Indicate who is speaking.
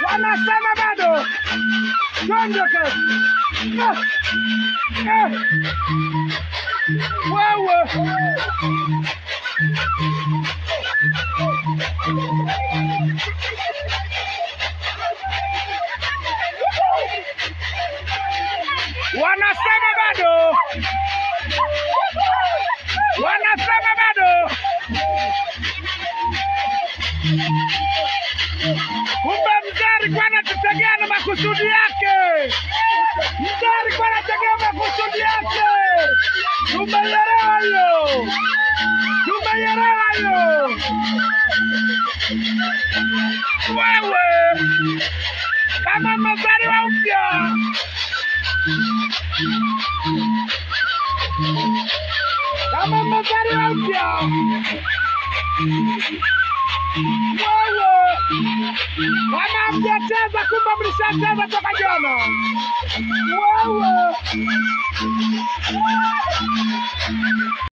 Speaker 1: wanasema bado tondoke. Ah, eh. Wewe wanasema bado, wanasema bado. Kumbe mzee alikuwa anatutegea na makusudi yake. Mzee alikuwa anategea makusudi yake. Tumeielewa hiyo, tumeielewa hiyo. Wewe kama mmezaliwa upya, kama mmezaliwa upya, wewe kama mjacheza, kumbe mlishacheza toka jana. Wewe